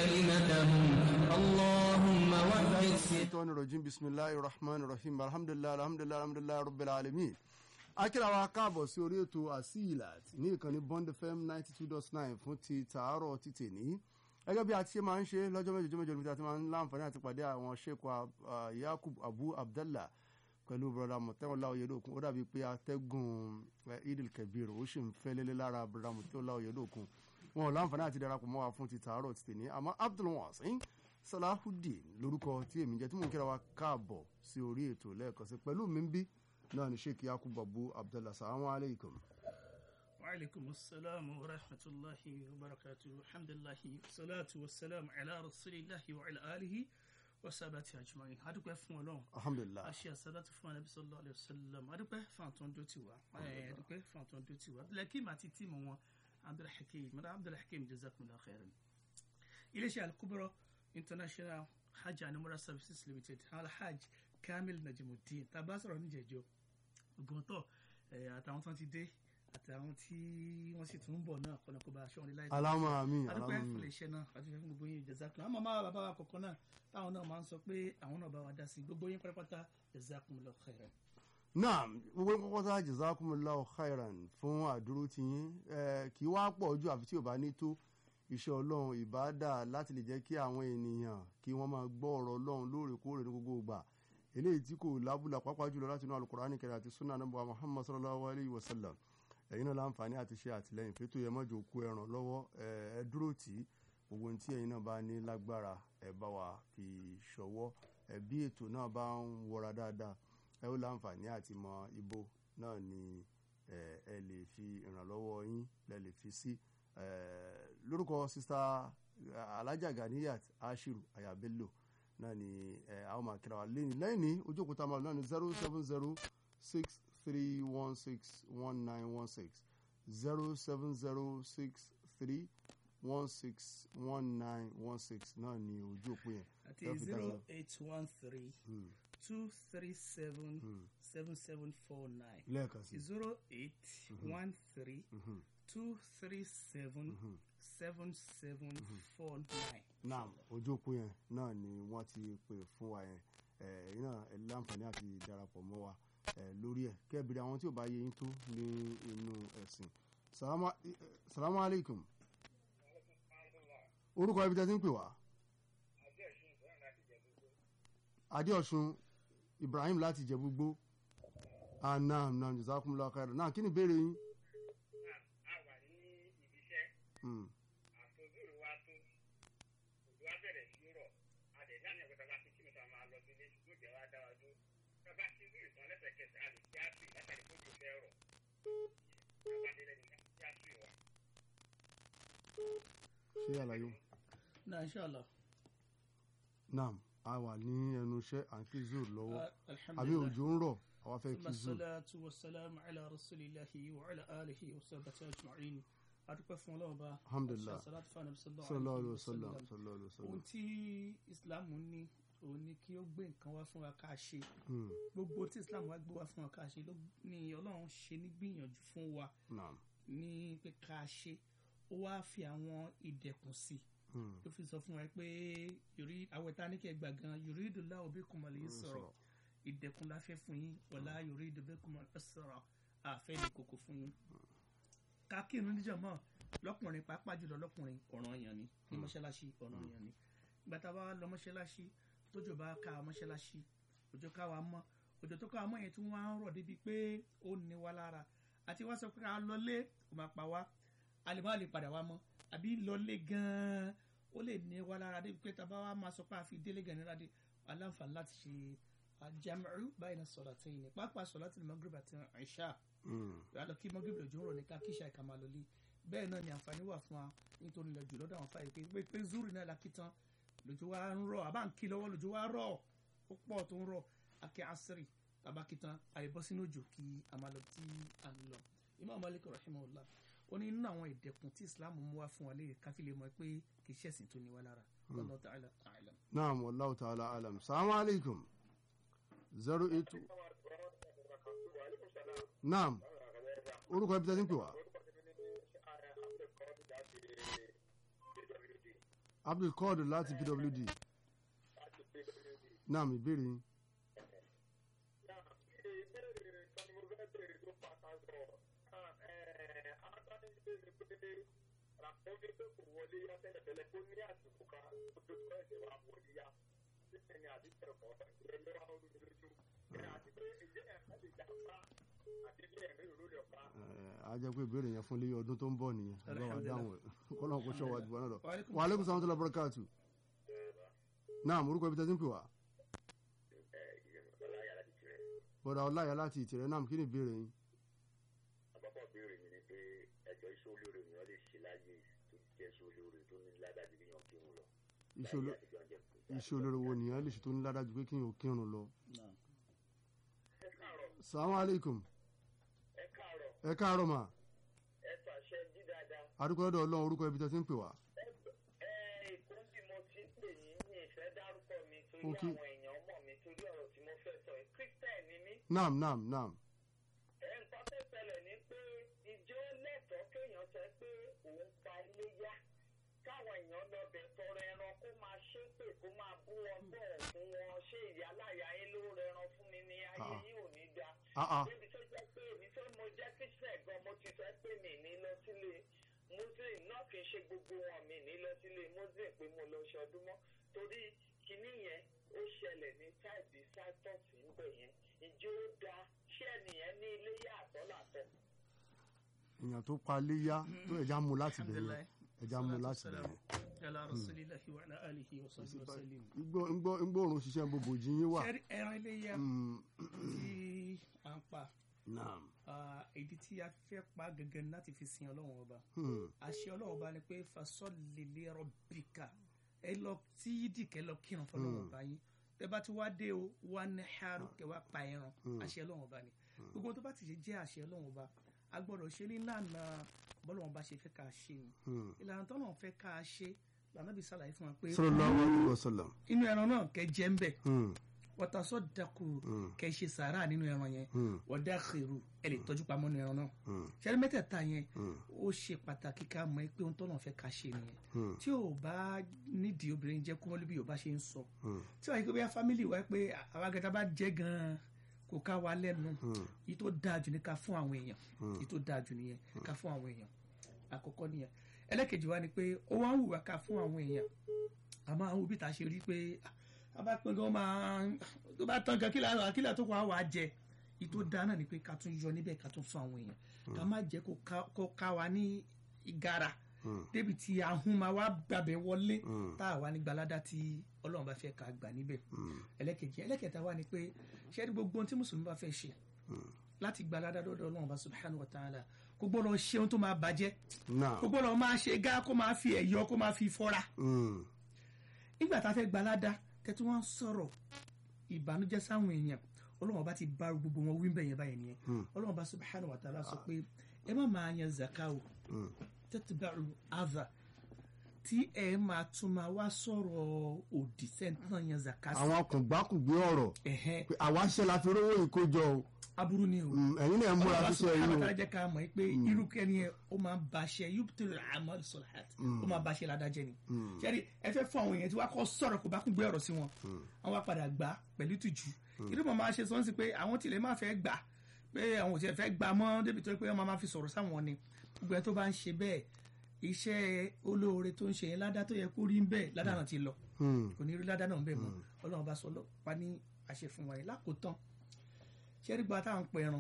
كلمتهم اللهم وحد الشيطان الرجيم بسم الله الرحمن الرحيم الحمد لله الحمد لله الحمد لله رب العالمين akíra wa káàbọ̀ sí orí ètò asilat ní ìkànnì bond fm ninety two dot nine fún ti tàárọ̀ ti tèní gẹ́gẹ́ bí a ti ṣe máa ń ṣe lọ́jọ́ mẹ́jọ jọ́ mẹ́jọ níbi tí a ti máa ń láǹfààní àti pàdé àwọn sheikh yakub abu abdallah pẹ̀lú broda mọ̀tẹ́wọ̀lá oyèdókun ó dàbí pé atẹ́gùn idil kebir ó sì ń fẹ́ lélẹ́ lára broda mọ̀tẹ́wọ̀lá oyèdókun wọn ò láǹfààní àti darapọ̀ mọ́ wa fún ti tàárọ̀ ti tèní àmọ́ abdulwasin salahudeen lórúkọ tí èmi jẹ́ tí mò ń kíra wa káàbọ̀ sí orí ètò lẹ́ẹ̀kan sí pẹ̀lú mi ń bí náà ni sheikh yakub abu abdallah salamu alaykum. وعليكم السلام ورحمة الله وبركاته الحمد لله والصلاة والسلام على رسول الله وعلى آله وصحبه أجمعين adúpẹ́ fún Ọlọ́run alhamdulilah aṣẹ àsálàtú fún anabi sallallahu alayhi wa sallam adúpẹ́ fún àtọn dó tiwa adúpẹ́ fún àtọn dó tiwa abdulhakeem àti tíìmù wọn abdulhakeem mọdà abdulhakeem jazakumullahu khairan iléeṣẹ́ alukubro international hajj and umrah services limited alhaj kamil najimuddin tàbá sọ̀rọ̀ níjẹ̀jọ́ gbọ̀ntọ̀ àtàwọn tó ti dé àtàwọn tí wọ́n sì tún ń bọ̀ náà kọ́nà kó bá aṣọ wọn ní láì alama amin adúpẹ́ alama fún amin iléeṣẹ́ náà àti fún gbogbo yín jazakumullah àmọ́ máa bàbá wa kọ̀ọ̀kan náà táwọn náà máa ń sọ pé àwọn náà bá wa dá sí gbogbo yín pátápátá jazakumullahu khairan. naam gbogbo ń kọ́kọ́ tá jazakumullahu khairan fún àdúró tí yín Eh, kì í wá pọ̀ ju àfi tí ò bá ní tó iṣẹ́ ọlọ́run ìbáàdà láti lè jẹ́ kí àwọn ènìyàn kí wọ́n máa gbọ́ ọ̀rọ̀ ọlọ́run lóòrèkóòrè ní gbogbo ìgbà eléyìí tí kò lábùlà pàápàá jùlọ láti inú alukurani kẹrẹ àti sunna anabu muhammad sallallahu alayhi wa sallam ẹ̀yin náà láǹfààní àti ṣe àtìlẹ́yìn fẹ́tò yẹ mọ́jọ kú ẹran lọ́wọ́ ẹ ẹ dúró tì í gbogbo ohun tí ẹ̀yin náà bá ní lágbára ẹ bá wa fi ṣọwọ́ ẹ bí ètò náà bá ń wọra dáadáa ẹ ó láǹfààní àti mọ ibo náà ni ẹ ẹ lè fi ìrànlọ́wọ́ yín lẹ lè fi sí ẹ lórúkọ sista alájà ganiyat ashiru ayabello náà ni ẹ àwọn máa kíra wa lẹ́yìn lẹ́yìn ní ojú òkúta máa náà ní zero seven zero six three one six one nine one six zero seven zero six three one six one nine one six náà ni ojú òpó yẹn. àti Ẹ fi dá zero lọ. eight one three Hmm, two three seven hmm. seven seven four nine lẹ́ẹ̀kan sí. zero eight one three Mhm, two three seven mhm. seven seven four nine. naam ojú òpó yẹn náà ni wọ́n ti pè fún wa yẹn ẹ̀yin náà ẹ láǹfààní àti darapọ̀ mọ́ wa ẹ̀ lórí ẹ̀ kẹ́bìrì àwọn tí ò bá yé yín tó ní inú ẹ̀sìn salamu eh, salamu aleykum orúkọ ibi tẹ́ ti ń pè wá adéọ̀sùn ibrahim láti jẹ̀búgbó anam nam jazakumullahu khairan náà kí ni ìbéèrè yín. a wà ní ibi iṣẹ́ Hmm, àtòzúrò wa tó òjò wa bẹ̀rẹ̀ sí rọ̀ a lè ní àyẹ̀wò tàbá tí kìnnìkan máa lọ sílé ṣùgbọ́n ìjẹ́ wa dá wa dúró tàbá tí zúrì tán lẹ́sẹ̀kẹsẹ̀ a lè kí á sùn látàrí kó tó fẹ́ rọ̀ tàbá délé ní kí á sùn wa. ṣé àlàyé náà inshallah. naam a wà ní ẹnu iṣẹ́ à ń kí zoro lọ́wọ́ Ah, àbí alhamdulillah. òjò ń rọ̀ àwa fẹ́ ثم kí zoro. الصلاة والسلام على رسول الله وعلى آله وصحبه أجمعين adúpẹ́ fún ọlọ́run bá Alhamdulillah. salatu fún anabi sallallahu alayhi sallallahu wa sallam alayhi wa sallam sallallahu alayhi wa ohun sallam. tí islam ní òun ni kí ó gbé nǹkan wá fún wa ká ṣe Hmm, gbogbo tí islam wá gbé wá fún wa ká ṣe ló ní ọlọ́run ṣe ní gbìyànjú fún wa naam ní pé ká ṣe ó wá fi àwọn ìdẹ̀kùn sí Hmm, ló fi sọ fún wa pé yorí àwọn ìta ní kí ẹ gbà gan yuridullahu bikumul yusra ìdẹ̀kùn la fẹ́ fún yín wala yuridu bikumul usra àfẹ́ ní kókó fún yín. ká kírun níjàmọ́ lọ́kùnrin pàápàá jùlọ lọ́kùnrin ọ̀ranyàn ni ní mọ́ṣáláṣí ọ̀ranyàn ni ìgbà tá a bá lọ mọ́ṣáláṣí tójò bá ká mọ́ṣáláṣí òjò ká wa mọ́ òjò tó ká wa mọ́ yẹn tí wọ́n á ń rọ̀ débi pé ó ní wa lára àti wá sọ pé ká lọlé kò máa pa wá a lè má lè padà wá mọ́ àbí lọlé gan-an ó lè ní wa lára débi pé tá a bá wá máa sọ pé a fi délé gan-an nílá dé aláǹfààní láti ṣe àjàmẹ́rù báyìí náà sọ̀rọ̀ àtẹ̀yìn ní pápá sọ̀rọ̀ àti magrib àti ìṣá hmm, alọ kí magrib lòjò ń rọ̀ ní ká kíṣà ìka máa lọlé bẹ́ẹ̀ náà ni àǹfààní wà fún wa nítorí ilẹ̀ jù lọ́dọ̀ àwọn fàyè pé pé pé zuri náà la kí tán lòjò wa ń rọ̀ àbá ń kí lọ́wọ́ lòjò wa rọ̀ ó pọ̀ tó ń rọ̀ akẹ́ asiri tàbá kí tán àyèbọ́ sínú òjò kí a máa lọ tí a ń lọ Imam Malik rahimahullah ó ní nínú àwọn ìdẹ̀kùn tí Islam mú wá fún wa lè káfí lè mọ̀ pé kì í ṣẹ̀sìn tó ní wa lára Wallahu ta'ala a'lam. naam wallahu ta'ala alam salamu aleykum zero eight naam orúkọ ibi tẹ́ ti ń pè wá abdulkadir láti pwd láti pé lórí náà mi béèrè yín. náà ìbéèrè kan ni mo fẹ́ béèrè tó pàtàkì ọ̀ adániṣe ni pé ràpọ́nì pé kò wọlé yá tẹ́lẹ̀tẹ́lẹ̀ kó ní àsìkò kan tó tó tó ẹ̀sẹ̀ wà wọlé yá sísè ni àti tẹ̀kọ́ ìrẹ̀lẹ̀ wà lórí lójú àti pé ìjẹ́ ẹ̀ka lè jà pa àti bí ẹ̀mí ìrú rẹ̀ pa. a jẹ́ pé ìbéèrè yẹn fún ilé ọdún tó ń bọ̀ nìyẹn ọlọ́wà Alhamdulillah. dáhùn ẹ̀ kọ́lọ́n kó ṣọ́ wa jù wọ́n náà lọ. Wa alaikum wa aleykum salaam tó lọ bọ́rọ̀kàtù. náà orúkọ ibi tẹ́tí ń pè wá. ọláyà láti tirẹ̀ bọ́dà ọláyà láti ìtìrẹ́ náà kí ni ìbéèrè yín. àkọ́kọ́ béèrè mi ni pé ẹjọ́ iṣẹ́ olóore ènìyàn lè ṣe láyé tó jẹ́ iṣẹ́ olóore tó ní ládàjú bí yàn kírun lọ. Iṣẹ́ oló- Láyé àtijọ́ ń jẹ́ kó. iṣẹ́ olóró wo nìyẹn lè ṣe tó ní ládájú pé kí n ò kírun lọ. ẹ káàárọ̀ salamu aleykum ẹ káàárọ̀ ẹ káàárọ̀ mà ẹ fàṣẹ jí dáadáa. adúgbò ọ̀dọ̀ ọlọ́run orúkọ ibi tẹ́tí ń pè wá. ẹ èkó bí mo ti ń pè yín ní ìfẹ́ dárúkọ mi torí Ok. àwọn èèyàn mọ̀ mi torí ọ̀rọ̀ tí mo fẹ́ sọ yìí christian ni mí. naam naam naam. ẹ nǹkan tó ṣẹlẹ̀ ni pé ìjọ lẹ́tọ̀ọ́ kéèyàn sọ pé òun pa iléyá káwọn èèyàn lọ bẹ̀ tọrọ ẹran kó máa ṣépè kó máa bú wọn bọ̀ fún wọn ṣé ìyá láyà yín ló rẹran fún mi ní ayé Ah. yín ò ní da. ah ah débi tó jẹ́ pé èmi tó mo jẹ́ christian gan mo ti sọ pé mi ní lọ sílé muslim náà kì í ṣe gbogbo wọn mi ní lọ sílé muslim pé mo lọ ṣọdún mọ́ torí kinní yẹn ó ṣẹlẹ̀ ní táìbì sátọ́ọ̀sì ń bẹ̀ yẹn ìjọ ó da ṣé ẹnìyẹn ní ilé yá àtọ́làtọ̀. èèyàn tó pa léyà tó ẹja mú láti bẹ̀rẹ̀ Alhamdulillah. ẹja mú láti Salatu bẹ̀rẹ̀. ala rasulillahi wa ala alihi wa sahbihi wa sallim. Igbó- igbó- igbóòrùn ṣiṣẹ́ gbogbo jí yín wà. Ṣẹ́rí ẹran iléyà Mm, tí à ń pa naam. ah, ìdí tí a fẹ́ pa gẹ́gẹ́ ní láti fi sin ọlọ́run ọba Hmm, àṣẹ ọlọ́run ọba ni pé fasọ́lì li rabbika ẹ lọ tí yídì kẹ lọ kírun fọlọ́run ọba yín tẹ bá ti wá dé o wá ní haru kẹ wá pa ẹran àṣẹ ọlọ́run ọba ni gbogbo tó bá ti ṣe jẹ́ àṣẹ ọlọ́run ọba a gbọ́dọ̀ ṣe ní lànà bọ́lọ́run ọba ṣe fẹ́ ká ṣe ni hmm. ìlànà tọ́lọ́run fẹ́ ká ṣe lànà bí sàlàyé fún wa pé sallallahu alaihi wasallam. inú ẹran náà kẹ jẹ́ ń bẹ̀ Hmm, wọ́tasọ́ dàkú Mm. kẹ ṣe sàárà nínú ẹran yẹn hmm, wọ́dà xèrú ẹ lè tọ́jú pamọ́ nínú ẹran náà hmm, ṣẹ́ni mẹ́tẹ̀ẹ̀ta yẹn hmm, ó ṣe pàtàkì ká mọ̀ ẹ́ pé ohun tọ́nà fẹ́ ká ṣe nìyẹn hmm, tí ò bá nídìí obìnrin jẹ́ kó wọ́n lé bí yorùbá ṣe ń sọ hmm, tí wàá yí pé bóyá fámìlì wa pé àwa gẹ́gẹ́ bá jẹ́ gan-an kò ká wa lẹ́nu hmm, yìí tó dáa jù ní ká fún àwọn èèyàn Hmm. yìí tó dáa jù nìyẹn ká fún àwọn èèyàn àkọ́kọ́ nìyẹn ẹlẹ́kejì wa ni pé ó wá ń wùwà ká fún àwọn èèyàn àmọ́ àwọn òbí ta ṣe rí pé a bá pín gan máa tó bá tán gan kílà kílà tó kọ́ àwọn àjẹ yìí tó dáa náà ni pé ká tún yọ níbẹ̀ ká tún fún àwọn èèyàn ká má jẹ́ kó ká- kó ká wa ní ìgara hmm, débi tí ahun máa wá gbàbẹ̀ wọlé Hmm. tá a wà ní gbalada tí ọlọ́run bá fẹ́ ká gbà níbẹ̀ hmm, ẹlẹ́kejì ẹlẹ́kẹta wà ní pé ṣé ní gbogbo ohun tí mùsùlùmí bá fẹ́ ṣe hmm. láti gbalada dọ́dọ̀ ọlọ́run bá subhanahu wa ta'ala kò gbọ́dọ̀ ṣe ohun tó máa bàjẹ́ Naam. kò gbọ́dọ̀ máa ṣe gá kó máa fi ẹ̀yọ kó máa fi fọ́ra Hmm, nígbà tá a fẹ́ gbalada tẹ́tí wọ́n sọ̀rọ̀ ìbànújẹ́ sáwọn èèyàn ọlọ́run bá ti bá gbogbo wọn wí bẹ́yẹn báyẹn nìyẹn Hmm. ọlọ́run bá subhanahu wa ta'ala sọ pé ẹ má máa yan zakawo hmm, tẹ́tìbẹ̀rù àdà tí ẹ máa tún máa wá sọ̀rọ̀ òdì sẹ́ńtàn yan zakasi. àwọn kùngbákùngbé ọ̀rọ̀ ẹ̀hẹ́n pé àwa ṣe la fi rówó ìkójọ o aburú ni o. Hmm, ẹ̀yin náà múra ọlọ́run ṣiṣẹ́ yìí subhanahu o. wa ta'ala jẹ́ ká mọ̀ pé irú kẹ́ni yẹn ó máa ń baṣẹ́ yóò tẹ̀lé àmọ́ sọ̀láàt ó máa baṣẹ́ ládàjẹ́ ni. Hmm, sẹ́ni ẹ fẹ́ fún àwọn èèyàn tí wàá kọ́ sọ̀rọ̀ kó bá kún gbé ọ̀rọ̀ sí wọn àwọn wá padà gbà pẹ̀lú tìjú irú mọ̀ máa ṣe sọ́n sí pé àwọn tilẹ̀ máa fẹ́ gbà pé àwọn ò tiẹ̀ fẹ́ gbà mọ́ débi tó yẹ pé wọ́n máa fi sọ̀rọ̀ sáwọn ni gbogbo ẹ tó bá ń ṣe bẹ́ẹ̀ iṣẹ́ olóore tó ń ṣe yẹn ládá tó yẹ kó rí ń bẹ́ẹ̀ ládá náà ti lọ hmm, kò ní rí ládá náà ń bẹ̀ mọ́ ọlọ́run bá sọ pa ní àṣẹ fún wa yìí lákòótán ṣẹ́rí gba táwọn ń pẹran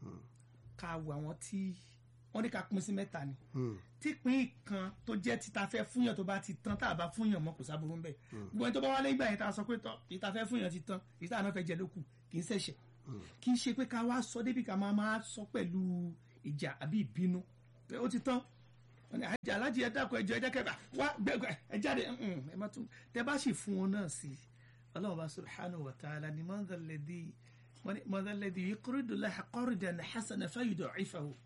ká wo àwọn tí wọ́n ní ká pín sí mẹ́ta ni hmm, típín kan tó jẹ́ títa fẹ́ fúnyàn tó bá ti tán tá a bá fúnyàn mọ́ kò sábúrú ń bẹ̀ gbogbo ẹni tó bá wá lẹ́yìn ìgbà yẹn tá a sọ pé tọ́ títa fẹ́ fúnyàn ti tán títa náà fẹ́ jẹ lókù kì í ṣẹ̀ṣẹ̀ kì í ṣe pé ká wá sọ débi ká máa máa sọ pẹ̀lú ìjà àbí ìbínú pé ó ti tán wọ́n ní àjà alájí ẹ dákun ẹjọ ẹjẹ kẹfà wá gbẹgbẹ ẹ jáde mm, ẹ má tún tẹ bá sì fún wọn náà sí ọlọ́run bá subhanahu wa ta'ala ni mọ́ndàlẹ́dì mọ́ndàlẹ́dì yuqridu Allaha qardan hasanan fayud'ifahu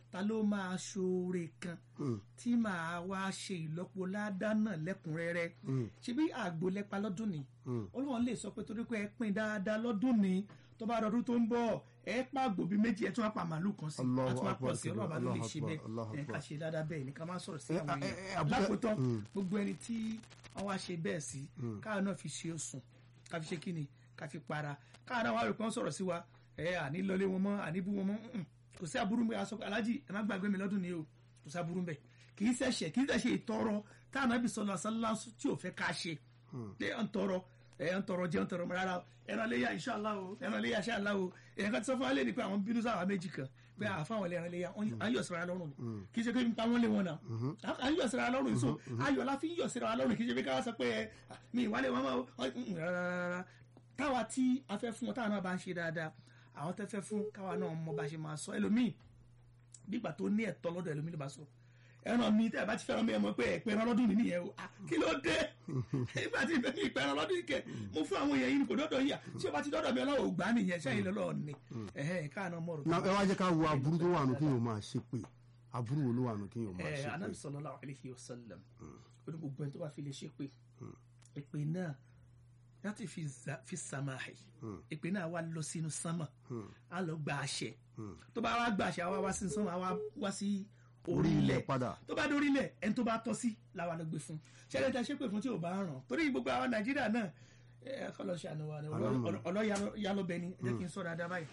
ta ló máa ṣoore kan Mm. tí màá wá ṣe ìlọ́po ládá náà lẹ́kùnrẹ́rẹ́ Mm. ṣebí àgbo lẹ́pa lọ́dún ni Mm. Ọlọ́run lè sọ pé torí pé ẹ pín dáadáa lọ́dún ni tó bá dọdún tó ń bọ̀ ẹ pa àgbò bíi méjì ẹ tún wá pa màálù kan sí Allahu a tún wá Akbar, pọ̀ sí Ọlọ́run bá ló lè Allahu ṣe Akbar, Allahu bẹ́ẹ̀ ẹ ká Akbar. ṣe dáadáa bẹ́ẹ̀ ni ká má sọ̀rọ̀ sí Eh, àwọn eh, eh, èèyàn Abdul- lákòótán Mm. gbogbo ẹni tí wọ́n wá ṣe bẹ́ẹ̀ sí káà náà fi ṣe òsùn ká fi ṣe kíni ká fi para káà náà wá rò pé wọ́n sọ̀rọ̀ sí wa ẹ àní lọlé wọn mọ́ àní bú wọn mọ́ mm, kò sí aburú mi aṣọ alájì ẹ má gbàgbé mi lọ́dún ni o kò sí aburú bẹ́ẹ̀ kì í ṣẹ̀ṣẹ̀ kì í ṣẹ̀ṣẹ̀ ìtọrọ táwọn Ànábì sallallahu alaihi wasallam tí ò fẹ́ ká ṣe pé à ń tọrọ ẹ ń tọrọ jẹun tọrọ rárá o ẹran léyà inṣàlá o ẹran léyà inṣàlá o èèyàn kan ti sọ fún wa lé ní pé àwọn bínú sáwà méjì kan pé àfáwọn ilé ẹran léyà à ń yọ̀ síra lọ́rùn ni kì í ṣe pé nípa wọn lé wọn náà à ń yọ̀ síra lọ́rùn ni so ayọ̀ la fi ń yọ̀ síra lọ́rùn kì í ṣe pé káwá sọ pé ẹ mi ìwálé wọn máa rárá táwa tí a fẹ́ fún wọn táwa náà bá ń ṣe dáadáa àwọn tẹ́ fẹ́ fún káwa náà mọ bá ṣe máa sọ ẹlòmíì nígbà tó ní ẹ̀tọ́ lọ́dọ̀ ẹlòmíì ló bá sọ ẹran mi tẹ́ ẹ bá ti fẹ́ràn mi ẹ mọ̀ pé ẹ̀pẹ́ ẹran lọ́dún mi nìyẹn o Ah, kí ló dé nígbà tí ìfẹ́ mi ìpẹ́ ẹran lọ́dún kẹ mo fún àwọn èèyàn yìí kò dọ́dọ̀ yìí à tí o bá ti dọ́dọ̀ mi ọlọ́wọ́ ò gbà á nìyẹn ṣẹ́yìn lọ́lọ́ ni ẹ̀hẹ́n káàná mọ̀rọ̀ na ẹ wá jẹ́ ká wo aburú tó wà nù kí yóò máa ṣe pé aburú wo ló wà nù kí yóò máa ẹ ṣe anabi pé sallallahu alayhi wa sallam ó ní gbogbo ẹni tó bá fi lè ṣe pé èpè náà láti fi za- fi sàmáhì èpè náà wá lọ sínú sánmà á lọ gba àṣẹ tó bá wá gba àṣẹ àwa wá sí sánmà àwa wá sí orí ilẹ̀ padà tó bá dórí ilẹ̀ ẹni tó bá tọ́ sí làwa lọ gbé fún ṣẹlẹ̀ tẹ ṣépè fún tí ò bá ràn torí gbogbo àwọn nàìjíríà náà ẹ kọ́ lọ ṣe àná wa ni Àlámọ̀. ọlọ́yàlọ́bẹ ni ẹ jẹ́ kí n sọ dáadáa báyìí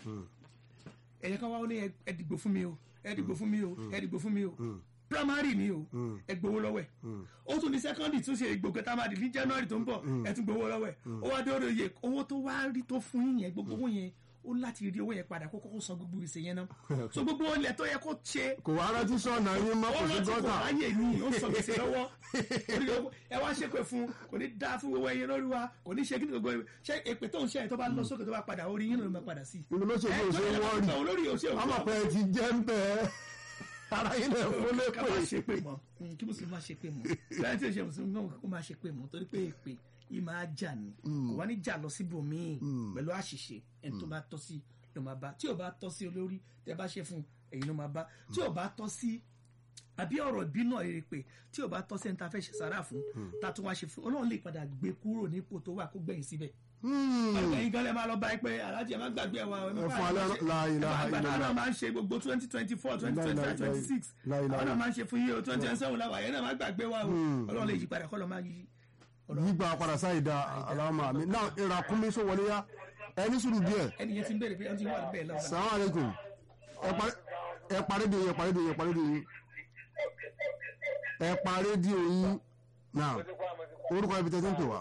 ẹ̀yẹ kan wá ó ní ẹ- ẹ dìgbò fún mi o ẹ dìgbò fún mi o ẹ dìgbò fún mi o primary ni o ẹ gbowó lọ́wọ́ ẹ̀ ó tún ní secondary tún ṣe ìgbò kẹta máa dì ní january tó ń bọ̀ ẹ tún gbowó lọ́wọ́ ẹ̀ ó wá dórí oyè owó tó wá rí tó fún yín yẹn gbogbo owó yẹn ó láti rí owó yẹn padà kó kọ́kọ́ san gbogbo ìṣe yẹn náà so gbogbo ilẹ̀ tó yẹ kó ṣe kò wá rántí sọ̀nà yín mọ́ ó kò sí rántí kò gọ́tà ráyè ní ó sọ gbèsè lọ́wọ́ Orí owó- ẹ wá ṣépè fún kò ní dá fún owó ẹyin lórí wa kò ní ṣe kí ni gbogbo ẹ- ṣé èpè tó ń ṣe ẹ tó bá lọ sókè tó bá padà orí yín ló máa padà sí. inú ló ṣe ẹ kí o tó ṣe yẹ wọ́ọ̀rì kó olórí òṣè ọmọ pé ẹ ti jẹ́ ń bẹ́ ara yín lẹ̀ fún ká má lépè ṣe pé mọ́ Mm, kí mùsùlùmí má ṣe pé mọ́ lẹ́yìn tí ò ṣe mùsùlùmí náà kó má ṣe pé mọ́ torí pé èpè yìí máa jà ní kò wá ní jà lọ síbòmíì pẹ̀lú àṣìṣe ẹni tó bá tọ́ sí ló máa bá tí ò bá tọ́ sí olórí tẹ bá ṣe fún ẹ̀yin ló máa bá tí ò bá tọ́ sí àbí ọ̀rọ̀ ìbínú rere pé tí ò bá tọ́ sí ẹni tá a fẹ́ ṣe sàrà fún tá a tún wá ṣe fún ọlọ́run lè padà gbé kúrò nípò tó wà kó gbẹ̀yìn síbẹ̀ ẹ̀yin gan lẹ máa lọ bá ẹ pé aláàjì ẹ má gbàgbé ẹ wa ẹ má Ẹ fún bá alẹ́ ṣe- la ilaha ẹ bá- illallah. àwọn náà máa ń ṣe gbogbo twenty twenty four twenty twenty five twenty six La ilaha àwọn náà máa ń ṣe fún yíyó twenty twenty seven làwọn àyẹ̀ náà má gbàgbé wa o ọlọ́run lè yí padà kọ́ lọ́ máa yí yígbà padà sáì da aláwọ̀ mi náà ìràkúnmí sọ wọlé yá ẹni sùúrù díẹ̀ ẹni yẹn ti ń béèrè pé ẹni tí wà bẹ́ẹ̀ lọ́wọ́ salamu aleykum ẹ parí di ẹ parí di ẹ parí di ẹ parí di oyin náà orúkọ ibi tẹ́tí ń pè wá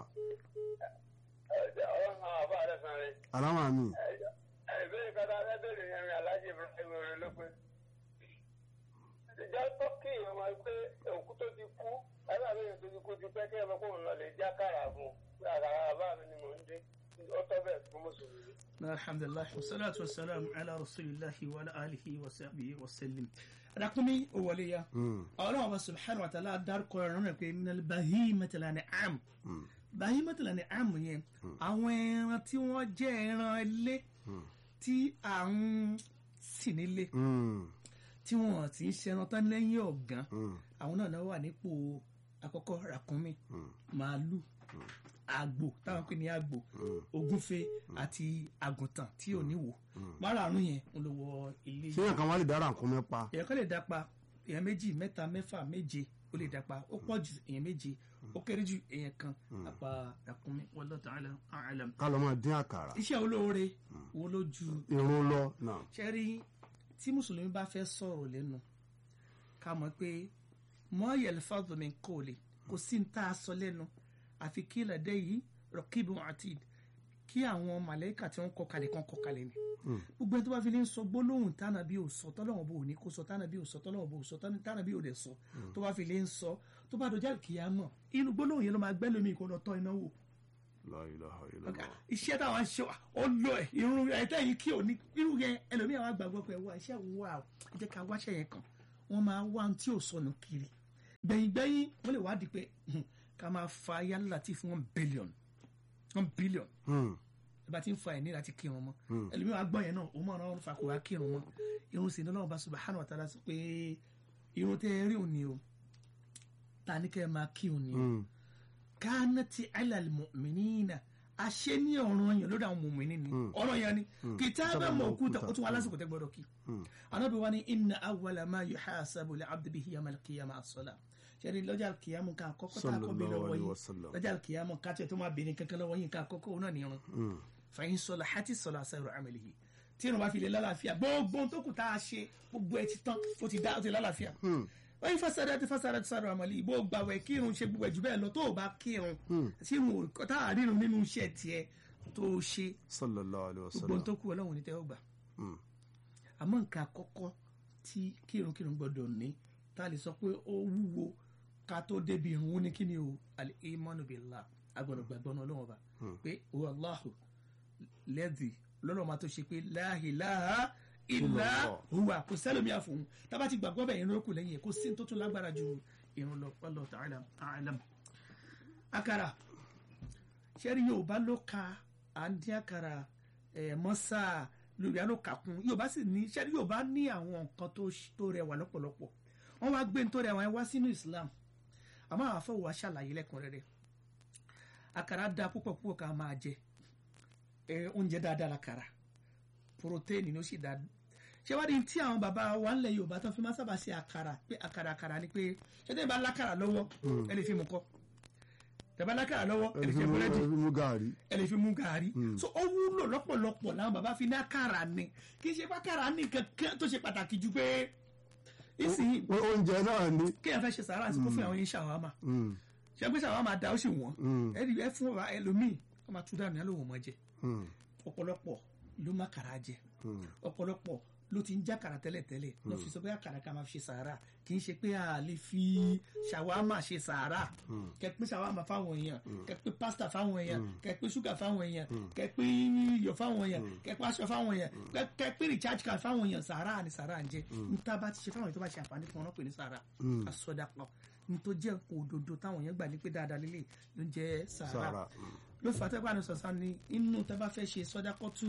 aláwọ̀ mi ìbéèrè kọ́tà lẹ́bẹ̀rẹ̀ yẹn rìn aláàjì ibrahim rẹ̀ ló pé. ìjà tó kí èèyàn máa pé òkú tó ti kú ẹgbẹ́ àbẹ̀yẹ̀ tó ti kú ti pẹ́ kí ẹ máa kó òun lọ lè já kàrà fún un àkàrà àbá mi ni mò ń dín ó tọ́ bẹ́ẹ̀ fún mùsùlùmí. alhamdulilah wasalaatu wasalaamu ala rasulillahi wa ala alihi wa sahbihi wa sallim rakumi owale ya ọlọ́run ọba subhanahu wa ta'ala dárúkọ ẹ̀rọ náà pé minal bahimati lan'am bahimati lan'am yẹn àwọn ẹran tí wọ́n jẹ́ ẹran ilé tí à ń sìn nílé tí wọ́n ti ń ṣẹran tán lẹ́yìn ọ̀gán àwọn náà náà wà nípò àkọ́kọ́ ràkúnmí màálù àgbò táwọn pè ní àgbò ògúnfe àti àgùntàn tí ò ní wò márààrún yẹn ń lọ wọ ilé ṣé yẹn kan wá lè dára nǹkan mẹ́pa èèyàn kan lè dápa èèyàn méjì mẹ́ta mẹ́fà méje ó lè dápa ó pọ̀ jù èèyàn méje ó kéré jù èèyàn kan àpá ràkúnmí wallahu ta'ala a'lam. ká lọ́ máa dín àkàrà iṣẹ́ olóore wo ló ju irun lọ náà ṣe rí tí mùsùlùmí bá fẹ́ sọ̀rọ̀ lẹ́nu ká mọ̀ pé mọ́ yẹlifásitì mi kò lè kò sí ní tá a sọ lẹ́nu àfi kí lẹ́dẹ́ yìí rọ̀kìbù àti kí àwọn màlẹ́kà tí wọ́n kọ kalẹ̀ kan kọ kalẹ̀ ni gbogbo ẹni tó bá fi lè ń sọ gbólóhùn tánà bí ò sọ tọ́lọ́wọ́n bò ní kó sọ tánà bí ò sọ tọ́lọ́wọ́n bò sọ tánà bí ò dẹ̀ sọ tó bá fi lè ń sọ tó bá dọjá kìá mọ̀ inú gbólóhùn yẹn ló máa gbẹ́ lómi kó lọ tọ́ iná wò La ilaha ọ̀gá illallah. iṣẹ́ táwọn ń ṣe ó lọ ẹ̀ irun ẹ̀tẹ́ yìí kí òní irú yẹn ẹlòmíà wá gbàgbọ́ pé wá iṣẹ́ òun wà ó ẹ jẹ́ ká wáṣẹ́ yẹn kàn wọ́n máa wá ohun tí ò sọnù kiri gbẹ̀yìngbẹ̀yìn wọ́n lè wádìí pé hmm, ká máa fa yálà tí fún one billion one billion Hmm. bá ti ń fa ẹ̀ ní láti kírun mọ́ ẹlòmíràn á gbọ́ yẹn náà òun mọ̀ ọ́n fa kò wá kírun mọ́ irun sì ní ọlọ́run bá subhanahu wa ta'ala sọ pé irun tẹ́ ẹ rí òní o ta ní kẹ́ ẹ máa kí òní o Mm. kánàtì alal mu'minina àṣẹ ní ọ̀ràn yẹn lórí àwọn mùmìnì ni ọ̀ràn yẹn ni kitaban mawquta ó tún wá lásìkò tẹ́ gbọ́dọ̀ kí anábì wa ni inna awwala ma yuhasabu li abdi bihi yawm al-qiyamah as-salah ṣẹ́ni lọ́jà kìyàmù ká àkọ́kọ́ tá a kọ́ bí Sallallahu lọ́wọ́ alaihi yìí wasallam. lọ́jà kìyàmù ká tiẹ̀ tó máa bèèrè kankan lọ́wọ́ yìí ká àkọ́kọ́ òun náà ní irun Mm. fàyín sọlá hati sọlá sẹrọ amẹlẹyìn tí irun bá fi lè lálàáfíà gbogbo ohun tó kù tá a ṣe gbogbo ẹ ti tán ó ti dá ó ti lálàáfíà Mm. wọ́n yí fásitì ti fásitì sọ̀rọ̀ àmàlẹ́ ìbò gbàwẹ̀ kírun ṣe gbogbo ẹ̀jú bẹ́ẹ̀ lọ tó o bá kírun tí irun ò tá a rírun nínú iṣẹ́ tiẹ̀ tó o ṣe sallallahu alaihi gbogbo ohun wasallam. tó kù ọlọ́run ní tẹ́wọ́ gbà Mm. àmọ́ nǹkan àkọ́kọ́ tí kírun kírun gbọ́dọ̀ ní tá a lè sọ pé ó wúwo ká tó débi irun ó ní kí ni o al-imanu billah agbọ̀dọ̀ gbàgbọ́ náà ọlọ́run ọba pé huwa Allahu lẹ́dì lọ́nà máa tó ṣe pé la ilaha illa huwa kò sẹ́lómi àfòun tábà ti gbàgbọ́ bẹ́ẹ̀ irun ó kù lẹ́yìn ẹ̀ kó sí tó tún lágbára ju irun lọ wallahu ta'ala a'lam. àkàrà ṣẹ́rí yorùbá ló ka à ń dín àkàrà ẹ̀ mọ́sà lórí àlọ́ kàkún yorùbá sì ní ṣẹ́rí yorùbá ní àwọn nǹkan tó ṣ- tó rẹwà lọ́pọ̀lọpọ̀ wọ́n wá gbé ní tó rẹwà yẹn wá sínú islam àmọ́ àwọn afọwọ́ wa ṣàlàyé lẹ́kùnrẹ́rẹ́ àkàrà da púpọ̀ púpọ̀ ká máa jẹ ẹ oúnjẹ dáadáa lákàrà protéènì ló sì dáa ṣé wá ní tí àwọn bàbá wa ńlẹ̀ yorùbá tó fi máa sábà ṣe àkàrà pé àkàrà àkàrà ni pé ṣé tẹ́lẹ̀ bá lákàrà lọ́wọ́ ẹ lè fi mú kọ́ tẹ́lẹ̀ bá lákàrà lọ́wọ́ ẹ lè fi mú búrẹ́dì ẹbí mú gàrí. ẹ lè fi mú gàrí so ó wúlò lọ́pọ̀lọpọ̀ làwọn bàbá fi ní àkàrà ni kì í ṣe pé àkàrà ní kankan tó ṣe pàtàkì ju pé ìsìn Ó- oúnjẹ náà ni. kéèyàn fẹ́ ṣe sàárà sí kó fún àwọn yín ṣàwámà Mm. ṣe pé ṣàwámà da ó sì wọ́n Mm. ẹ rí ẹ fún wa ẹlòmíì kó máa tú dànù yálò wọ́n mọ́ jẹ Mm. ọ̀pọ̀lọpọ̀ ló má kàrà jẹ Mm. ọ̀pọ̀lọpọ̀ ló ti ń já kàrà tẹ́lẹ̀tẹ́lẹ̀ lọ́ fi sọ pé àkàrà ká máa fi ṣe sàárà kì í ṣe pé a lè fi ṣàwámà ṣe sàárà kẹ pé ṣàwámà fáwọn èèyàn kẹ pé pásítà fáwọn èèyàn kẹ pé ṣúgà fáwọn èèyàn kẹ pé iyọ̀ fáwọn èèyàn kẹ pé aṣọ fáwọn èèyàn kẹ- kẹ pé recharge card fáwọn èèyàn sàárà ni sàárà ń jẹ níta bá ti ṣe fáwọn èèyàn tó bá ṣe àǹfààní fún wọn náà pè ní sàárà àsọdàpọ̀ ní tó jẹ́ òdodo táwọn èèyàn gbà ní pé dáadáa lélẹ̀ ló ń jẹ́ sàárà Sàárà. Mm. ló fà á tẹ́gbà ní sọ̀sán ni inú tẹ́ bá fẹ́ ṣe sọ́dákọ́tù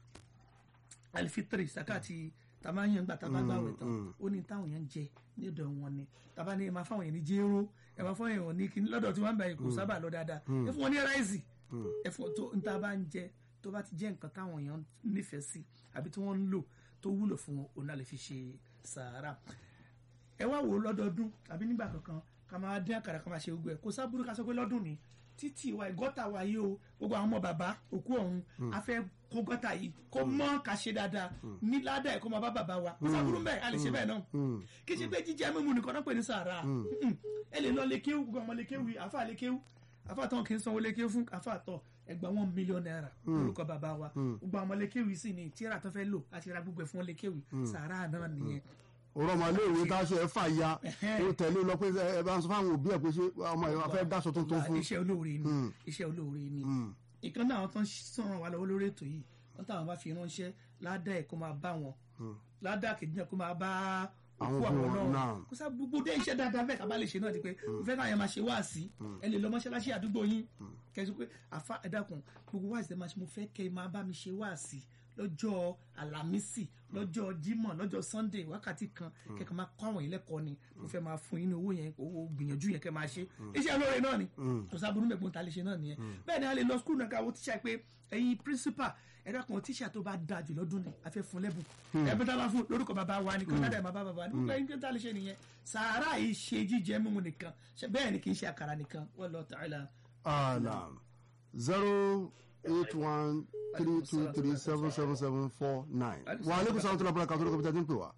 alifitiri sakati tàbá yẹn gbà tàbá gbà wẹ̀ tán ó ní táwọn yẹn ń jẹ ní ọ̀dọ̀ wọn ni tàbá ní ẹ máa fáwọn yẹn ní jéró ẹ máa fáwọn yẹn ní kíní lọ́dọ̀ tí wọ́n ń bẹ̀ kò sábà lọ dáadáa ẹ fún wọn ní ráìsì ẹ fún tó ń tá a bá ń jẹ tó bá ti jẹ́ nǹkan táwọn èèyàn nífẹ̀ẹ́ sí àbí tí wọ́n ń lò tó wúlò fún wọn òun náà lè fi ṣe sàárà ẹ wá wò ó lọ́dọọdún tàbí nígbà kankan ká máa dín àkàrà ká máa ṣe gbogbo ẹ̀ kó sábúrú ká sọ pé lọ́dún ni títí wa ìgọ́ta wa yìí o gbogbo àwọn ọmọ bàbá òkú ọ̀hún a fẹ́ kó gọ́ta yìí kó mọ́ ká ṣe dáadáa ní ládàá ẹ̀ kó máa bá bàbá wa kó sábúrú bẹ́ẹ̀ a lè ṣe bẹ́ẹ̀ náà Mm. kì í ṣe pé jíjẹ mímu nìkan náà pè ní sàárà Mm-mm. ẹ lè lọ lékéwù gbogbo ọmọ lékéwù yìí àfa lékéwù àfa tán kì í sanwó lékéwù fún àfa tọ ẹgbà wọn mílíọ̀nù náírà lórúkọ bàbá wa gbogbo àwọn lékéwù yìí sì ni tíra tó fẹ́ lò àti ra gbogbo ẹ̀ fún lékéwù sàárà náà nìyẹn òrò ọmọ iléèwé táṣọ ẹ fà ya Ẹhẹ́n. ó tẹ̀lé lọ pé ẹ bá ń sọ fáwọn òbí ẹ pé ṣé ọmọ ẹ fẹ́ dáṣọ tuntun fún. iṣẹ́ olóore ni iṣẹ́ olóore ni Mm. ìkan náà àwọn tó ń sọ̀rọ̀ wa lọ́wọ́ lórí ètò yìí wọ́n táwọn bá fi ránṣẹ́ ládàá ẹ̀ kó máa bá wọn ládàá kejì náà kó máa bá Àwọn òkú òbí àwọn wọn, náà naam. kó sá gbogbo dé iṣẹ́ dáadáa bẹ́ẹ̀ ká bá lè ṣe náà di pé mo fẹ́ káyọ̀ máa ṣe wáàsí ẹ lè lọ mọ́ṣáláṣí àdúgbò yín kẹsí pé àfa ẹ̀dàkùn gbogbo wáàsí ẹ máa ṣe mo fẹ́ kẹ́ ẹ máa bá mi ṣe wáàsí lọ́jọ́ àlàmísì lọ́jọ́ jímọ̀ lọ́jọ́ sunday wákàtí kan kẹ́kẹ́ máa kọ́ àwọn ìlẹ́kọ̀ọ́ ni mo fẹ́ máa fún yín ní owó yẹn owó gbìyànjú yẹn kẹ́ máa ṣe iṣẹ́ olóore náà ni kò sábúrú mẹ́gbọ́n ta lè ṣe náà nìyẹn bẹ́ẹ̀ ni a lè lọ skul náà káwọ́ tíṣà pé ẹ̀yin principal ẹ̀dá kan tíṣà tó bá da jù lọ́dún ni a fẹ́ fún lẹ́bùn ẹ̀bùn tá a bá fún lórúkọ bàbá wa ni kí wọ́n dáadáa máa bá bàbá wa ni gbogbo ẹ̀yin tá a lè ṣe nìyẹn sàárà yìí ṣe jíjẹ mímu nìkan ṣe bẹ́ẹ̀ ni kì í ṣe àkàrà nìkan wallahu ta'ala Alam zero eight one three two three seven seven seven four nine. Wa aleykum salaam tó lọ́pọ̀ kàtó lóko bí tẹ́tí ń pè wá.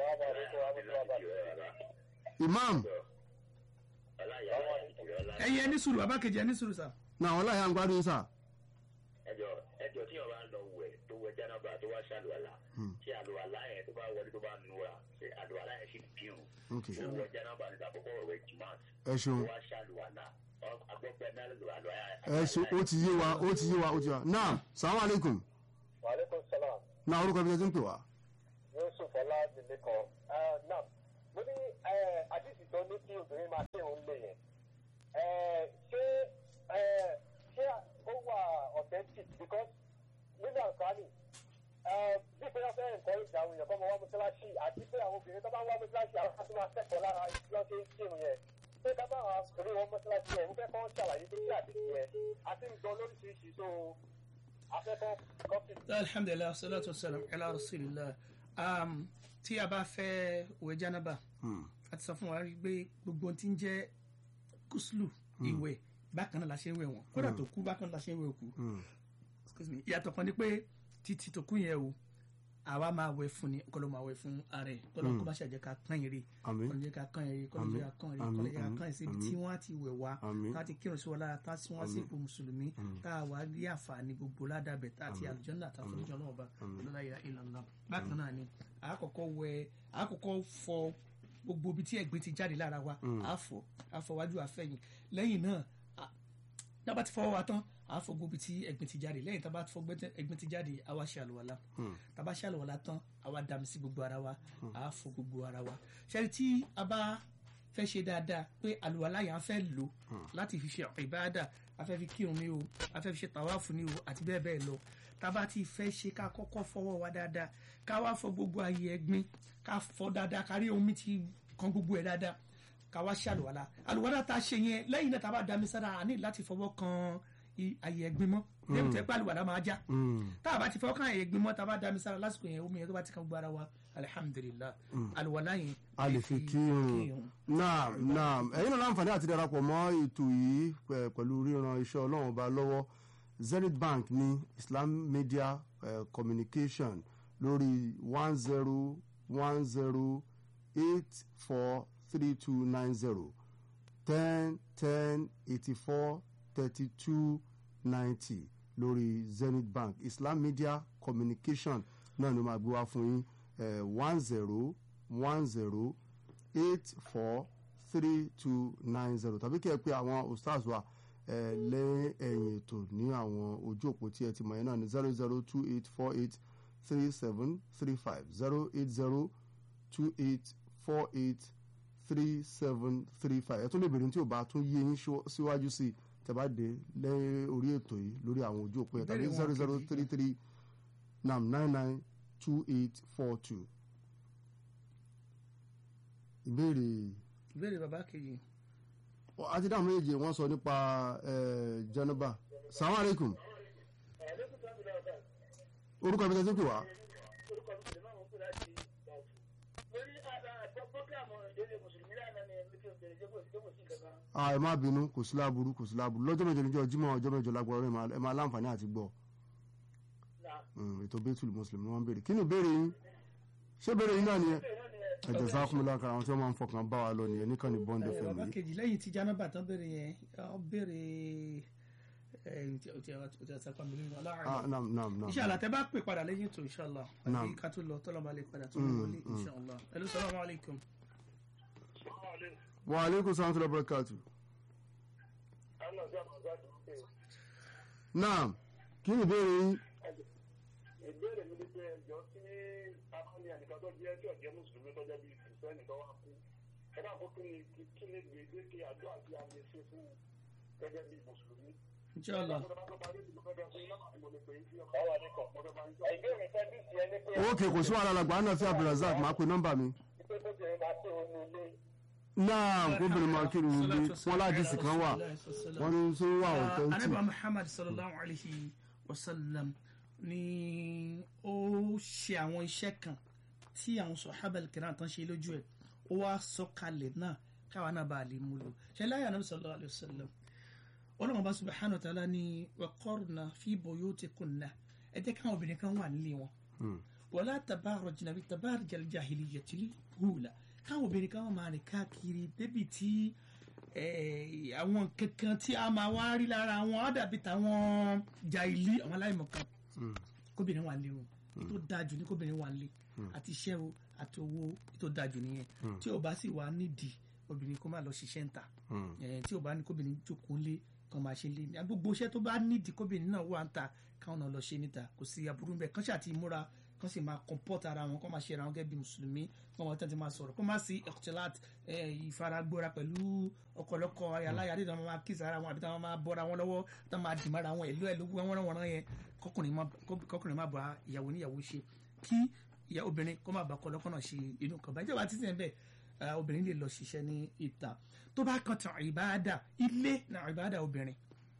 Imam ẹ̀yin ẹni sùúrù bàbá kejì ẹni sùúrù sà náà wọn láyà ń gbádùn sà. ẹjọ ẹjọ tí ọba lọ wẹ tó wẹ jẹnaba tó wá ṣàlùwàlà tí àlùwàlà yẹn tó bá wọlé tó bá nura ṣe àlùwàlà yẹn sì dìrùn Ok. tó wẹ jẹnaba níta àkọ́kọ́ wẹ jùmọ̀t Ẹ tó ṣeun. wá ṣàlùwàlà agbọ́pẹ́ náà àlùwàlà Ẹ ṣe ó ti yé wa ó ti yé wa ó ti yé wa. Náà salaam aleykum. wàhálẹ́kùn sálàm Náà orúkọ bí tẹ́tí ń pè wá. yusuf ọládìmíkan náà mo ní àdìsí tó ní kí obìnrin máa kí òun lè yẹn Eh, ṣé eh, ṣé ó wà authentic because ṣàlàyé pé kí àdìsí yẹn a ti ń gbọ́ lóríṣiríṣi tó afẹ́fọ́ kọ́fì. alhamdulilayi salatu wasalam ala rasulillah um, tí a bá fẹ́ wẹ̀ janaba a ti sọ fún wa rí pé gbogbo ohun tí ń jẹ́ kùsùlù ìwẹ̀ bákan náà la ṣe ń wẹ̀ wọ́n kódà tó kú bákan náà la ṣe ń wẹ̀ òkú excuse me ìyàtọ̀ kan ni pé títí tó kú yẹn o àwa máa wẹ̀ fún ni kọ́ ló máa wẹ̀ fún ara ẹ̀ kọ́lọ́ kó bá ṣàjẹ́ ká kán yẹrẹ Àmín. kọ́lọ́ jẹ́ ká kán yẹrẹ kọ́lọ́ jẹ́ ká kán yẹrẹ Àmín. kọ́lọ́ jẹ́ ká Àmín. kán yẹrẹ síbi tí wọ́n á ti wẹ̀ wá Àmín. tá a ti kírun sí wọn lára tá a sì wọ́n sí ipò mùsùlùmí tá a wá rí àǹfààní gbogbo ládàbẹ̀ tá a ti àlùjànnà tá a fún ìjọ náà ọba lọ́la ìlà ìlànà bákan náà ni àkọ́kọ́ wẹ̀ àkọ́kọ́ fọ gbogbo ibi tí ẹ̀gbin ti jáde lára wa àfọ̀ àfọwájú àfẹ̀yìn lẹ́yìn náà a- tába ti fọwọ́ wa tán a fọ gbogbo ibi tí ẹ̀gbin ti jáde lẹ́yìn tába ti fọ gbẹ́tẹ́- ẹ̀gbin ti jáde a wá ṣe àlùwàlá tába ṣe àlùwàlá tán a wá dàmí sí gbogbo ara wa a fọ gbogbo ara wa ṣẹ́ni tí a bá fẹ́ ṣe dáadáa pé àlùwàlá yẹn a fẹ́ lò láti fi ṣe ìbáàdà a fẹ́ fi kírun ní o a fẹ́ fi ṣe tàwáàfù ní o àti bẹ́ẹ̀ bẹ́ẹ̀ lọ tába ti fẹ́ ṣe ká kọ́kọ́ fọwọ́ wa dáadáa ká wá fọ gbogbo ayé ẹ̀gbin ká fọ dáadáa kárí omi ti kan gbogbo ẹ̀ dáadáa ká wá ṣe àlùwàlá àlùwàlá tá a ṣe yẹn lẹ́yìn náà tá a bá dami sára a ní láti fọwọ́ kan i- àyè ẹ̀gbin mọ́ lẹ́yìn tó yẹ pé àlùwàlá máa já tá a bá ti fọwọ́ kan àyè ẹ̀gbin mọ́ tá a bá dami sára lásìkò yẹn omi yẹn tó bá ti kan gbogbo ara wa alihamudulilayi àlùwàlá yẹn a lè fi kírun naam naam ẹ̀yin náà láǹfààní àti darapọ̀ mọ́ ètò yìí pẹ̀- pẹ̀lú ríran iṣẹ́ ọlọ́run ọba lọ́wọ́ zenith bank ní islam media eh, communication lórí one zero one zero eight four three two nine zero ten ten eighty four thirty two ninety lórí zenith bank islam media communication náà ni ó máa gbé wá fún yín one zero one zero eight four three two nine zero tàbí kí ẹ pé àwọn ostars wa ẹ lẹ́yìn ẹ̀yìn ètò ní àwọn ojú òpó tí ẹ ti mọ̀ yẹn náà ní zero zero two eight four eight three seven three five zero eight zero two eight four eight three seven three five ẹ tún lè bèrè tí ò bá tún yé yín ṣíwá- síwájú sí i tẹ́ bá dé lẹ́yìn orí ètò yìí lórí àwọn ojú òpó yẹn tàbí Ìbéèrè wọn zero zero kejì. three three nam nine nine two eight four two. ìbéèrè ìbéèrè bàbá kejì àti dáhùn méjèèjì wọ́n sọ nípa eh, jẹnuba salamu aleykum orúkọ ibi tẹ́tí pè wá Ah, ẹ má bínú kò sí láburú kò sí láburú lọ́jọ́ mẹ́jọ níjọ́ jímọ̀ ọjọ́ mẹ́jọ lágbára ọ̀rẹ́ ẹ máa láǹfààní àti gbọ́ Mm, ètò bẹ́tùlù mùsùlùmí ni wọ́n ń béèrè kí ni ìbéèrè yín ṣé ìbéèrè yín náà nìyẹn ẹ̀jẹ̀ sáfún lákàrà àwọn tí wọ́n máa ń fọkàn bá wa lọ nìyẹn nìkan ní bọ́ǹdẹ̀ Eh, fẹ̀mí bàbá kejì lẹ́yìn tí janaba tán béèrè yẹn ọ béèrè ẹ ǹjẹ́ o ti o ti o ti sapa mi lórí ah ọlọ́run naam naam naam inshallah tẹ bá pè padà lẹ́yìn tó inshallah Naam. àti ká tó lọ tọ́lọ́ bá lè padà tó lọ wọlé inshallah hello salamu alaykum. wa aleykum salaam tó lọ bọ́ọ̀kàtù naam kí ni ìbéèrè yín ìbéèrè mi ni pé ẹjọ́ tí akọni ẹnìkan tó jẹ́ tí ọ̀jẹ́ mùsùlùmí tó jẹ́ bíi kìrìsìtẹ́nì tó wá kú ẹ dàpọ̀ kí ni kí ni gbèdéke àjọ àti àmì ṣe fún gẹ́gẹ́ bíi mùsùlùmí. inshallah ìbéèrè fẹ́ bí tiẹ̀ ní pé ókè kò sí wàhálà làgbà náà sí abdulrasaq máa pe nọ́mbà mi pé kó jẹ́ máa tó onú ilé naam kóbìnrin máa kí ni ilé wọn ládìsí kan wà wọn ní sọ wà ọ̀tẹ́ntì anabi muhammad sallallahu alayhi wa sallam ni ó ṣe àwọn iṣẹ́ kan tí àwọn sọ̀hábà kìnnà tán ṣe lójú ẹ̀ ó wá sọ̀kalẹ̀ náà káwa náà bá a lè mú lò ṣe láyé anabi sallallahu alayhi wa sallam ọlọ́run bá subhanahu wa ta'ala ni waqarna fi buyutikunna ẹ jẹ́ káwọn obìnrin kan wà nílé wọn wala tabarrajna bi tabarrujal jahiliyyatil ula káwọn obìnrin kan máa rìn káàkiri débi tí eh, àwọn kankan tí a máa wá rí lára wọn á dàbí tàwọn jàìlí àwọn aláìmọ̀kan kóbìnrin wà lé o ètò dájú ní kóbìnrin wà lé àti iṣẹ́ o àti owó ètò dájú nìyẹn tí o bá sì wà nídìí obìnrin kó má lọ ṣiṣẹ́ ń ta Eh, tí o bá ní kóbìnrin jókòó lé kan máa ṣe lé ní gbogbo iṣẹ́ tó bá nídìí kóbìnrin náà wà ń ta káwọn náà lọ ṣe níta kò sí aburú bẹ́ẹ̀ kán ṣàti múra kán sì máa comport ara wọn kán máa ṣe ara wọn gẹ́gẹ́ bí mùsùlùmí kán wọn tẹ́tí máa sọ̀rọ̀ kó má sí ẹ̀kọ́tẹ́láàt ìfaragbóra pẹ̀lú ọ̀kọ̀lọ́kọ̀ aláyàdé tí wọ́n máa kíìsì ara wọn àbí tí wọ́n máa bọ́ra wọn lọ́wọ́ tí wọ́n máa dì mára wọn ìlú ẹ̀ ló wọ́n wọ́n wọ́n yẹn kọkùnrin má kọkùnrin má bá ìyàwó níyàwó ṣe kí ìyá obìnrin kó má bá kọlọ́kọ́ náà ṣe inú kan báyìí tí wàá títí ẹ̀ bẹ́ẹ̀ eh, obìnrin lè lọ ṣiṣẹ́ ní ìta tó bá kan tàn ìbáadà ilé na ìbáadà obìnrin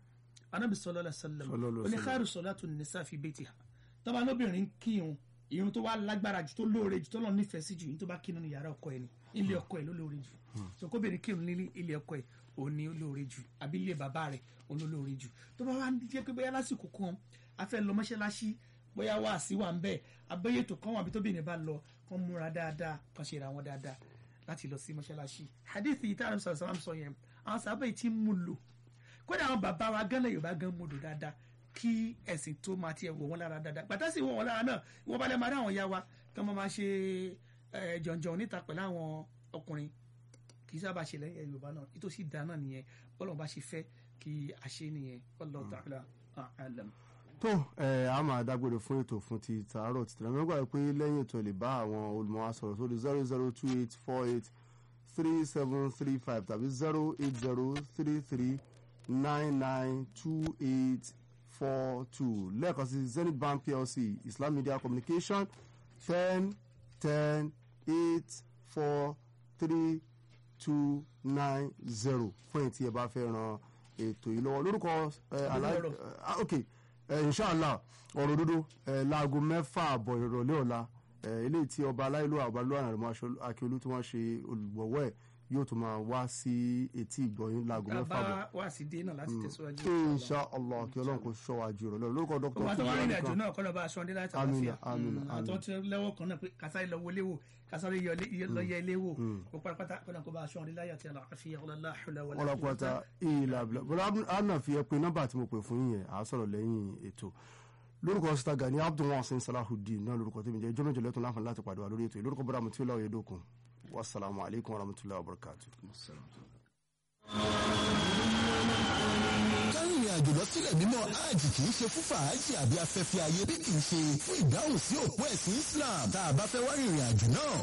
anabi sallallahu alaihi wasallam Sallallahu alaihi wasallam. oníkàrù salatu nisa fi baitiha tọ́ba lóbìnrin kírun irun tó wá lágbára jù tó lóore jù tó lọ nífẹ̀ẹ́ sí jù ní tó bá kírun ní yàrá ọkọ ẹ̀ ní ilé ọkọ ẹ̀ ló lóore jù so kóbìnrin kírun ní ilé ọkọ ẹ̀ òun ni ó lóore jù àbí ilé bàbá rẹ̀ òun ló lóore jù tó bá wá jẹ́ pé bóyá lásìkò kan a fẹ́ lọ mọ́ṣáláṣí bóyá wá sí wà ń bẹ̀ abẹ́yẹ tó kàn wà bí tóbìnrin bá lọ kàn múra dáadáa kàn ṣe ra wọn dáadáa láti lọ sí mọ́ṣáláṣí hadith yìí tá a sọ̀rọ̀ sọ́rọ̀ sọ yẹn àwọn sábẹ́ tí ń mú lò kódà àwọn bàbá wa gánlẹ̀ yorùbá gan mú lò dáadáa kí ẹ̀sìn tó máa tiẹ̀ wọ̀ wọ́n lára dáadáa gbàtà sí wọ̀ wọ́n lára náà wọ́n bá lẹ́ máa rí àwọn ya wa kí wọ́n máa ṣe ẹ̀, jọ̀njọ̀n níta pẹ̀lú àwọn ọkùnrin kì í sábà ṣe lẹ́yìn yorùbá náà ìtòsí ìdá náà nìyẹn bọ́lọ̀ bá ṣe fẹ́ kí a ṣe nìyẹn wallahu ta'ala a'lam. tó ẹ a máa dágbére fún ètò fún ti tàárọ̀ títí náà mẹ́gbàá pé lẹ́yìn ètò lè bá àwọn olùmọ̀ wa sọ̀rọ̀ sórí zero zero two eight four eight three seven three five tàbí zero eight zero three three nine nine two eight four two lẹ́ẹ̀kan sí zenith bank plc islam media communication ten ten eight four three two nine zero fún èyí tí ẹ bá fẹ́ ran ètò yìí lọ́wọ́ lórúkọ ẹ aláì ọ̀rọ̀. ah, ok ẹ inshallah ọ̀rọ̀ òdodo ẹ láago mẹ́fà àbọ̀ ìrọ̀lẹ́ ọ̀la ẹ eléyìí tí ọba aláìlú àbálò àrẹ̀mọ akíolú tí wọ́n ṣe olùgbọ̀wọ́ ẹ̀ yóò tún máa wá sí etí ìgbọ̀yìn láago mẹ́fà àbọ̀ bá wá sí dé náà láti tẹ̀síwájú. inshallah kí ọlọ́run kò ṣọ́ wa jù ìrọ̀lẹ́ lórúkọ dr wọ́n tó wá rìnrìn àjò kan náà kọ́nà bá aṣọ ọdẹ láti Àmín, àlàáfíà àmín, Mm, àmín. àtọ́ tí lẹ́wọ́ kan náà pé kásáré lọ wọlé wò kásáré lọ yẹ ilé wò ó pátápátá kọ́nà kó bá aṣọ ọdẹ láyé àti àlàáfíà ọlọ́lá àhùlà wọlé ọlọ́pàá ìlà abúlé bọ́lá àná fi ẹ pé nọ́mbà tí mo pè fún yín yẹn à á sọ̀rọ̀ lẹ́yìn ètò lórúkọ sita gani abdulwasin salahudeen náà lórúkọ tèmi jẹ́ jọ́mẹ́jọ lẹ́tọ̀ láǹfààní láti pàdé wa lórí ètò yìí lórúkọ bọ́dà mutí ọlọ́wọ́ yẹdókun wasalaamu alaykum wa rahmatulahi wa barakatu. kárìnrìn àjò lọ sílẹ̀ mímọ́ hajj kì í ṣe fún fàájì àbí afẹ́fẹ́ ayé bí kì í ṣe fún ìdáhùn sí òpó ẹ̀sìn Islam tá a bá fẹ́ wá rìnrìn àjò náà